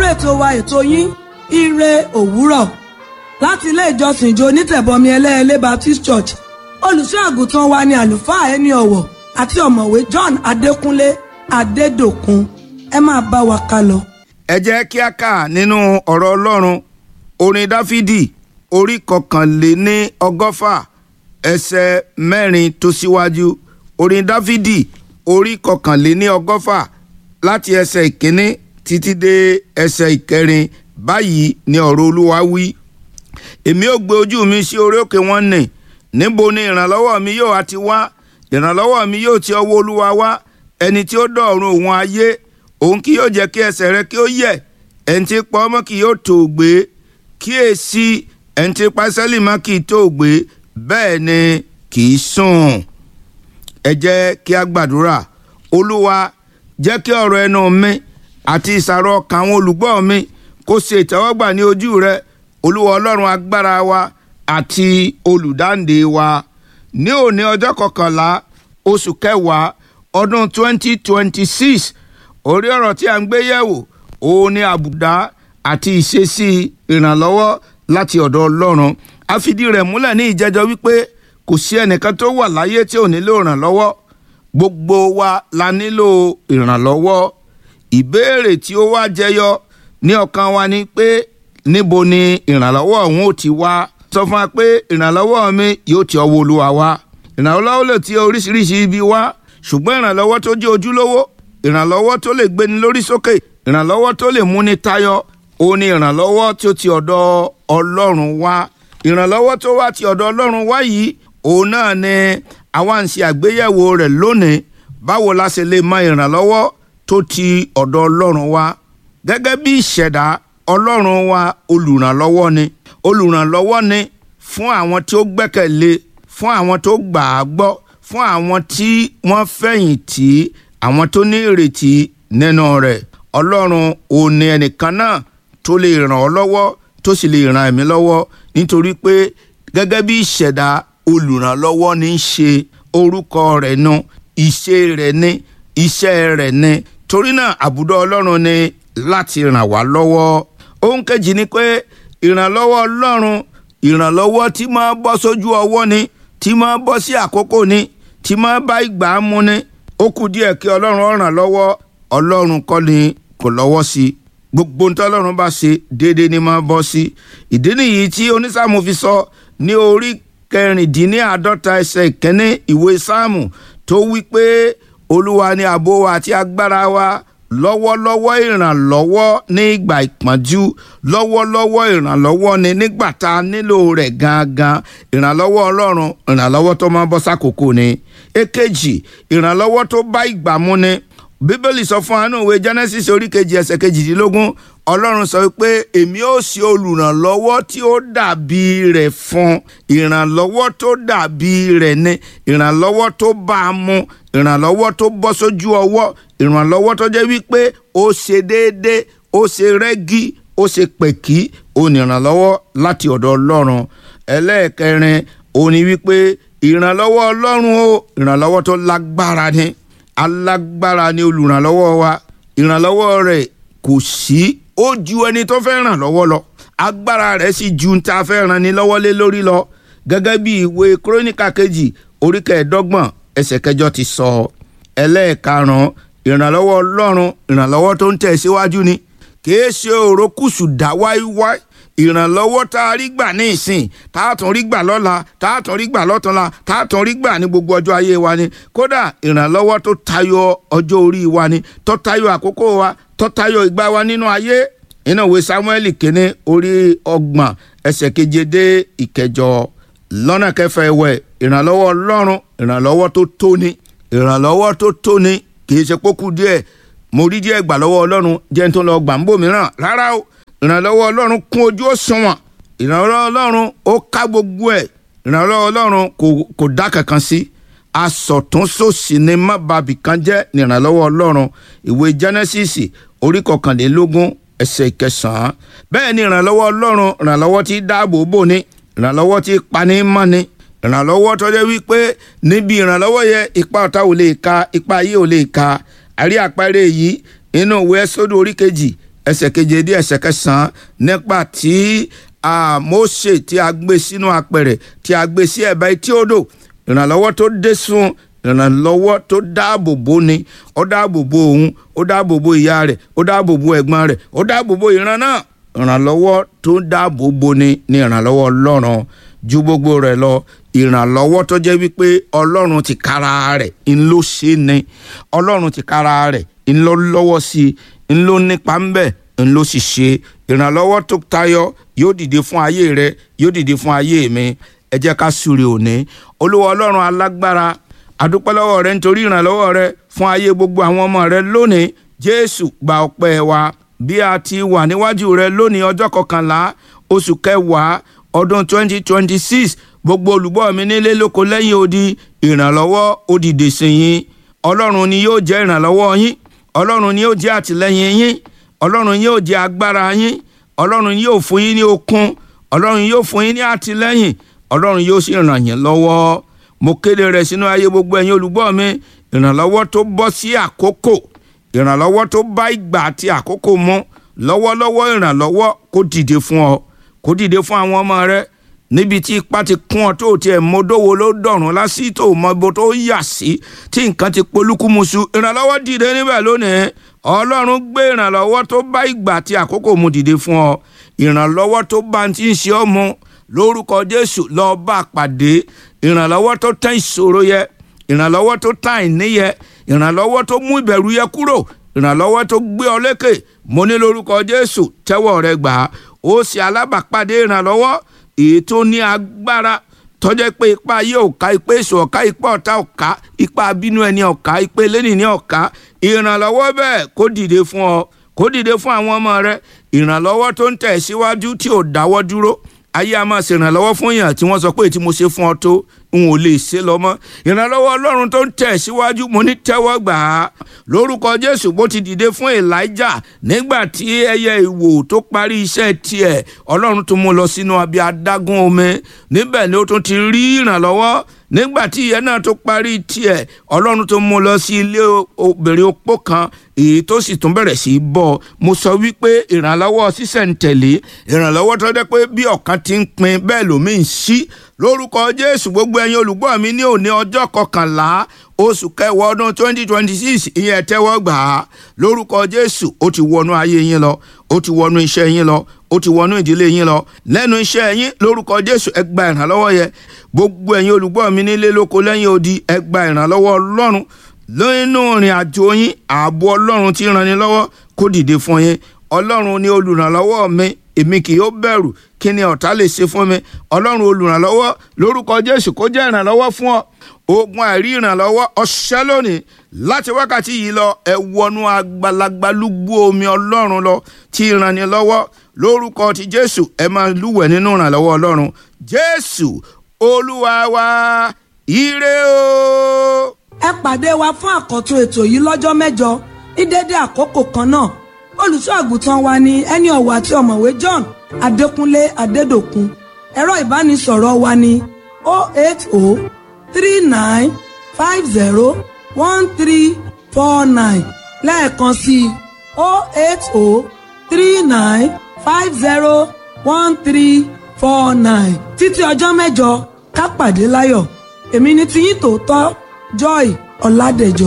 ètò wa ètò yín ire òwúrọ̀ láti ilé ìjọsìn ìjọ onítẹ̀bọmi ẹlẹ́ẹ̀lẹ́ Baptist Church olùṣọ́ àgùntàn wa ni àlùfáà ẹni ọ̀wọ̀ àti ọ̀mọ̀wé John Adékúnlé Adédòkun ẹ máa bá wa ká lọ. ẹ jẹ́ kí a kà nínú ọ̀rọ̀ ọlọ́run orin dáfídì orí kọkànléní ọgọ́fà ẹsẹ̀ mẹ́rin tó síwájú orin dáfídì orí kọkànléní ọgọ́fà láti ẹsẹ̀ ìkíní títí dé ẹsẹ̀ ìkẹrin báyìí ni ọ̀rọ̀ olúwa wí èmi ò gbé ojú mi sí orí òkè wọn nì níbo ni ìrànlọ́wọ́ mi yóò àti wá ìrànlọ́wọ́ mi yóò ti ọwọ́ olúwa wá ẹni tí ó dọ̀run òun ayé òun kì yóò jẹ́ kí ẹsẹ̀ rẹ kí ó yẹ̀ ẹni tí pa ọmọ kì yóò tó gbé kíyèsí ẹni tí pa sẹ́lì mọ́ kì í tó gbé bẹ́ẹ̀ ni kì í sùn. ẹ jẹ́ kí a gbàdúrà olúwa jẹ́ kí ọ̀rọ̀ ẹnu mi àti ìsàrọ̀ ọkàn àwọn olùgbọ́ mi kó ṣe ìtẹ́wọ́gbà ní ojú rẹ olúwa ọlọ́run agbára wa àti olùdáǹdè wa ní òní ọjọ́ kọkànlá oṣù kẹwàá ọdún 2026 orí ọ̀rọ̀ tí a ń gbé yẹ̀wò òun ni àbùdá àti ìṣesí ìrànlọ́wọ́ láti ọ̀dọ̀ ọlọ́run a fìdí rẹ̀ múlẹ̀ ní ìjẹ́jọ́ wípé kò sí ẹnìkan tó wà láyé tí ò nílò ìrànlọ́wọ́ gbogbo wa la nílò ìrànlọ́wọ́ ìbéèrè tí ó wá jẹyọ ní ọkàn wa ni pé níbo ni ìrànlọ́wọ́ òun ò ti wá sọ fún wa pé ìrànlọ́wọ́ mi yóò ti ọwọ́ olúwa wá ìrànlọ́wọ́ lè ti oríṣiríṣi ibi wá ṣùgbọ́n ìrànlọ́wọ́ tó jẹ́ ojúlówó ìrànlọ́wọ́ tó lè gbéni lórí sókè ìrànlọ́wọ́ tó lè múni tayọ òun ni ìrànlọ́wọ́ tí ó ti ọ̀dọ̀ ọlọ́run wá ìrànlọ́wọ́ tó wá ti ọ̀dọ̀ ọlọ́run wá yìí òun náà ni àwa ń ṣe àgbéyẹ̀wò rẹ̀ lónìí báwo la ṣe lè mọ ìrànlọ́wọ́ tó ti ọ̀dọ̀ ọlọ́run wá gẹ́gẹ́ bí ìṣẹ̀dá ọlọ́run wa olùrànlọ́wọ́ ni olùrànlọ́wọ́ ni fún àwọn tí ó gbẹ́kẹ̀lé fún àwọn tó gbà á gbọ́ fún àwọn tí wọ́n fẹ̀yìntì àwọn tó ní ìrètí nínú rẹ̀ ọlọ́run ò ní ẹnìkan náà tó lè ràn ọ́ lọ́wọ́ tó sì lè ràn ẹ̀mí lọ́wọ́ nítorí pé gẹ́gẹ́ bí ìṣẹ̀dá olùrànlọ́wọ́ ní í ṣe orúkọ rẹ̀ nu ìṣe rẹ̀ ní iṣẹ́ rẹ̀ ní torí náà àbùdó ọlọ́run ni láti ràn wá lọ́wọ́ ohun kejì ni pé ìrànlọ́wọ́ ọlọ́run ìrànlọ́wọ́ tí máa bọ́ sójú ọwọ́ ni tí máa bọ́ sí àkókò ni tí máa bá ìgbà mu ni ó kù díẹ̀ kí ọlọ́run ó ràn lọ́wọ́ ọlọ́run kọ́ ni kò lọ́wọ́ sí i gbogbo ohun tí ọlọ́run bá ṣe déédéé ni máa bọ́ sí ìdí nìyí tí onísáàmù fi sọ ní orí kẹrìndínláàádọ́ta ẹsẹ̀ ìkíní ìwé sáàmù tó wí pé olúwa ni ààbò wa àti agbára wa lọ́wọ́lọ́wọ́ ìrànlọ́wọ́ ní ìgbà ìpọ́njú lọ́wọ́lọ́wọ́ ìrànlọ́wọ́ ni nígbà tá a nílò rẹ̀ gangan ìrànlọ́wọ́ ọlọ́run ìrànlọ́wọ́ tó máa bọ́ sákòókò ni èkejì ìrànlọ́wọ́ tó bá ìgbà mu ni bíbélì sọ fún àánú ìwé genesis orí kejì ẹsẹ̀ kejìdínlógún ọlọ́run sọ pé èmi ó ṣe olùrànlọ́wọ́ tí ó dàbí rẹ̀ fún ìrànlọ́wọ́ tó dàbí rẹ̀ ni ìrànlọ́wọ́ tó bá a mu ìrànlọ́wọ́ tó bọ́ sójú ọwọ́ ìrànlọ́wọ́ tó jẹ́ wípé ó ṣe déédéé ó ṣe rẹ́gí ó ṣe pẹ̀kí onírànlọ́wọ́ láti ọ̀dọ̀ ọlọ́run ẹlẹ́ẹ̀kẹrin òní wípé ìrànlọ́wọ́ ọlọ́run o ìrànlọ́wọ́ tó lágbára ni alágbára ni olùrànlọ́wọ́ wa ìrànlọ́wọ́ rẹ̀ kò sí ó ju ẹni tó fẹ́ ràn lọ́wọ́ lọ agbára rẹ̀ sì ju ń ta fẹ́ ràn ní lọ́wọ́ lé lórí lọ gẹ́gẹ́ bí ìwé kúrónìkà kejì orí kẹẹ̀ẹ́dọ́gbọ̀n ẹsẹ̀ kẹjọ ti sọ ẹlẹ́ẹ̀karùn-ún ìrànlọ́wọ́ ọlọ́run ìrànlọ́wọ́ tó ń tẹ̀ síwájú ni kìí ṣe òrókùsù dá wáíwáí ìrànlọ́wọ́ tá a rí gbà ní ìsìn tá a tún rí gbà lọ́la tá a tún rí gbà lọ́túnla tá a tún rí gbà ní gbogbo ọjọ́ ayé wa ni kódà ìrànlọ́wọ́ tó tayọ ọjọ́ orí wa ni tó tayọ àkókò wa tó tayọ ìgbà wa nínú ayé iná ìwé Sámúẹ́lì kínní orí ọgbọ̀n ẹsẹ̀ keje dé ìkẹjọ lọ́nà kẹfà ẹ̀wẹ̀ ìrànlọ́wọ́ ọlọ́run ìrànlọ́wọ́ tó tóni ìrànlọ́wọ́ tó tóni kì í ṣe pókú díẹ̀ mo rí díẹ̀ gbà lọ́wọ́ ọlọ́run jẹ́ tó lọ gbà ń bò mìíràn rárá o ìrànlọ́wọ́ ọlọ́run kún ojú òṣùwọ̀n ìrànlọ́wọ́ ọlọ́run ó ká gbogbo ẹ̀ ìrànlọ́wọ́ ọlọ́run kò dá kankan sí asọ̀túnṣòsì ni má bàbí kan jẹ́ ní ìrànlọ́wọ́ ọlọ́run ìwé Genesis orí kọkànlélógún ẹsẹ̀ ìkẹsàn-án bẹ́ẹ̀ ni ìrànlọ́wọ́ ọlọ́run ìrànlọ́wọ́ tí dáàbò bò ní ìrànlọ́wọ́ tí pani mọ́ ni ìrànlọ́wọ́ tó jẹ́ wípé níbi ìrànlọ́wọ́ yẹ ipa ọ̀tá ò lè ka ipa ayé ò lè ka àrí àpẹẹrẹ yìí inú ìwé Ẹ́sódù orí kejì ẹsẹ̀ keje dé ẹsẹ̀ kẹsàn-án nípa tí Mósè tí a gbé sínú apẹ̀rẹ̀ tí a gbé sí ẹ̀bá etí odò ìrànlọ́wọ́ tó dé sùn ìrànlọ́wọ́ tó dáàbò bò ni ó dáàbò bò òun ó dáàbò bò ìyá rẹ̀ ó dáàbò bò ẹ̀gbọ́n rẹ̀ ó dáàbò bò ìran náà ìrànlọ́wọ́ tó dáàbò bò ni ní ìrànlọ́wọ́ ọlọ́run ju gbogbo rẹ̀ lọ ìrànlọ́wọ́ tó jẹ́ wípé ọlọ́run ti kára rẹ̀ ń ló ṣe ni ọlọ́run ti kára rẹ̀ ń lọ lọ́wọ́ sí i ń ló nípa ń bẹ̀ ń ló sì ṣe ìrànlọ́wọ́ tó tayọ yóò dìde fún ayé rẹ yóò dìde fún ayé mi ẹ jẹ́ ká súre òní olúwa ọlọ́run alágbára adúpẹ́ lọ́wọ́ rẹ nítorí ìrànlọ́wọ́ rẹ fún ayé gbogbo àwọn ọmọ rẹ lónìí jésù gba ọpẹ́ wa bí a ti wà níwájú rẹ lónìí ọjọ́ kọkànlá oṣù kẹwàá ọdún 2026 gbogbo olùgbọ́ mi nílé lóko lẹ́yìn odi ìrànlọ́wọ́ ó dìde sí yín ọlọ́run ni yóò jẹ́ ìrànlọ́wọ́ yín ọlọ́run ni yóò jẹ́ àtìlẹ́yìn yín ọlọ́run ni yóò jẹ́ agbára yín ọlọ́run ni yóò fún yín ní okun ọlọ́run yóò fún yín ní àtìlẹ́yìn ọlọ́run yóò sì ràn yín lọ́wọ́ mo kéde rẹ̀ sínú ayé gbogbo ẹ̀yin olùgbọ́ mi ìrànlọ́wọ́ tó bọ́ sí àkókò ìrànlọ́wọ́ tó bá ìgbà àti àkókò mu lọ́wọ́lọ́wọ́ ìrànlọ́wọ́ kó dìde fún ọ kó dìde fún àwọn ọmọ rẹ níbi tí ipá ti kún ọ tó tiẹ̀ mọdówó ló dọ̀rùn lásì tó mọ ibo tó yà sí tí nǹkan ti polúkúmuṣu ìrànlọ́wọ́ dìde níbẹ̀ lónìí ọlọ́run gbé ìrànlọ́wọ́ tó bá ìgbà àti àkókò mu dìde fún ọ ìrànlọ́wọ́ tó bá ti ń ṣe ọ́ mu lórúkọ jésù lọ́ọ́ bá pàdé ìrànlọ́wọ́ tó tán ìṣòro yẹ ìrànlọ́wọ́ tó tán àìní yẹ ìrànlọ́wọ́ tó mú ìbẹ̀rù yẹ kúrò ìrànlọ́wọ́ tó gbé ọ lékè mo ní lórúkọ jésù tẹ́wọ́ rẹ gbà á ó ṣe alábàápàdé ìrànlọ́wọ́ èyí tó ní agbára tọ́jẹ́ pé ipa ayé ọ̀ka ipa èso ọ̀ka ipa ọ̀tá ọ̀ka ipa abínú ẹni ọ̀ka ipa eléni ní ọ̀ka ìrànlọ́wọ́ bẹ́ẹ̀ kó dìde fún ọ kó dìde fún àwọn ọmọ rẹ ìrànlọ́wọ́ tó ń tẹ̀ síwájú tí ò dáwọ́ dúró ayé a máa ṣèrànlọ́wọ́ fún yàn tí wọ́n sọ pé tí mo ṣe fún ọ tó n ò lè ṣe lọ mọ́ ìrànlọ́wọ́ ọlọ́run tó ń tẹ̀ síwájú mo ní tẹ́wọ́ gbà á lórúkọ jésù bó ti dìde fún elijah nígbà tí ẹyẹ ìwò tó parí iṣẹ́ tiẹ̀ ọlọ́run tó mú lọ sínú abẹ́ adágún omi níbẹ̀ ni ó tún ti rí ìrànlọ́wọ́ nígbà tí ìyẹn náà tó parí tiẹ̀ ọlọ́run tó mú lọ sí ilé obìnrin opó kan èyí tó sì tún bẹ̀rẹ̀ sí í bọ̀ mo sọ wípé ìrànlọ́wọ́ sísẹ̀ǹtẹ̀lé ìrànlọ́wọ́ tó jẹ́ pé bí ọ̀kan ti ń pin bẹ́ẹ̀ lómi ń ṣí lórúkọ jésù gbogbo ẹ̀yin olùgbọ́ mi ní òní ọjọ́ kọkànlá oṣù kẹwàá ọdún twenty twenty six ìyẹn tẹ́wọ́ gbà á lórúkọ jésù ó ti wọnú ayé yín lọ ó ti wọnú iṣẹ́ yín lọ ó ti wọnú ìdílé yín lọ lẹ́nu iṣẹ́ yín lórúkọ jésù ẹ gba ìrànlọ́wọ́ yẹ gbogbo ẹ̀yin olùgbọ́ mi nílé lóko lẹ́yìn odi ẹ gba ìrànlọ́wọ́ ọlọ́run lónú ìrìn àjò yín ààbò ọlọ́run ti ràn yín lọ́wọ́ kó dìde fún yín ọlọ́run ni olùrànlọ́wọ́ mi èmi kì yóò bẹ̀rù kí ni ọ̀tá lè ṣe fún mi ọlọ́run olùrànlọ́wọ́ lórúkọ jésù kó jẹ́ ìrànlọ́wọ́ fún ọ ogun àìrí ìrànlọ́wọ́ ọ̀ṣẹ́ lónìí láti wákàtí yìí lọ ẹ wọnú agbalagbalúgbú omi ọlọ́run lọ tí ìrànni lọ́wọ́ lórúkọ ti jésù ẹ máa lúwẹ̀ nínú ìrànlọ́wọ́ ọlọ́run jésù olúwa wa ire o. ẹ pàdé wa fún àkọ́tún ètò yìí lọ́jọ́ mẹ́jọ ní dédé àkókò kan náà olùṣọ́ àgùntàn wa ni ẹni ọ̀wọ̀ àti ọ̀mọ̀wé John Adékúnlé Adédòkun ẹ̀rọ ìbánisọ̀rọ̀ wa ni 08039501349 lẹ́ẹ̀kan sí 08039501349 títí ọjọ́ mẹ́jọ ká pàdé láyọ̀ èmi ni tiyín tòótọ́ Joy Ọládẹ̀jọ.